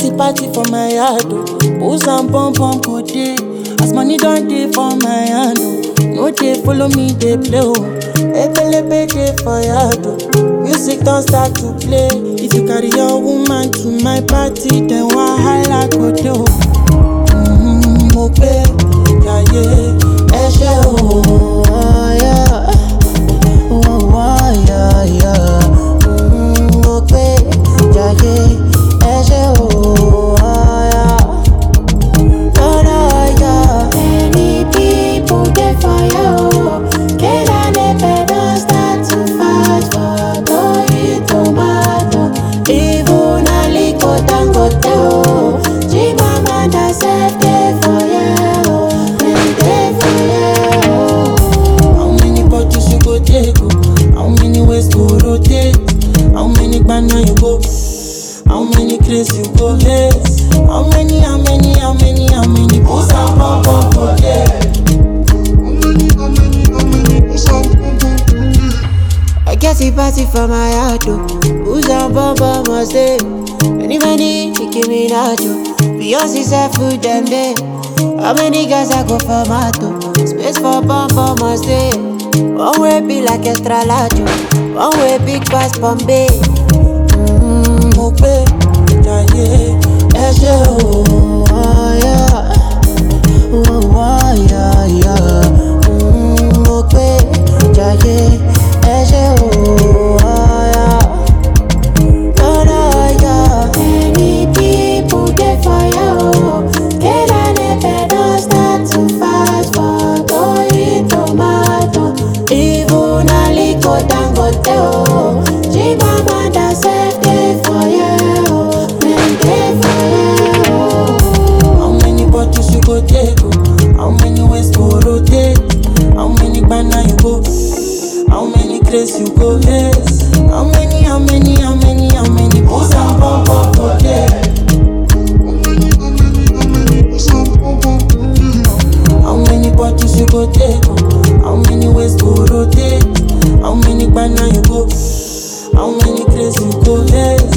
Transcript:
party party for my yard oh. Booze and pom pom go dey. As money don dey for my hand oh. No dey follow me dey play oh. Ebelebe dey for yard oh. Music don start to play. If you carry your woman to my party, then wahala go dey oh. Mm, mo pé jayé ẹ ṣé o. Oh, yeah. Oh, oh, yeah, yeah. Mm, mo pé jayé ẹ ṣé o. Oh, yeah. Oh, yeah. Many people dey fire o. Kena nepe don start to fight for going tomato. Even Aliko Dangote o. Chimamanda sef dey fire o. Dem dey fire o. How many bottles you go take? oh? How many ways go rotate? How many banana you go? How many craze you go lace? How many, how many, how many, how many booze and pom pom go there? I get a party for my heart, oh. Who's on bumper must stay? Many, many, Nicki Minaj, oh. Beyonce said food them day. How many guys I go for mato? Space for bumper must stay. One way be like extra large, oh. One way big pass Bombay. Mm, mo pé jayé ẹ ṣé o. Oh, yeah. Oh, oh, yeah, yeah. Mm, mo pé jayé ẹ ṣé o. Oh, yeah. Oh, no, yeah. Many people dey fire, oh. Kena nepe don start to fight for going tomato. Even Aliko Dangote, oh. Chimamanda sef dey fire, oh. Dem dey fire, oh. How many bottles you go take? oh? How many ways go rotate? How many banana you go? How many craze you go lace? How many, how many, how many, how many booze and pom pom go there? How many bottles you go take? oh? How many ways go rotate? How many banana you go? How many craze you go lace?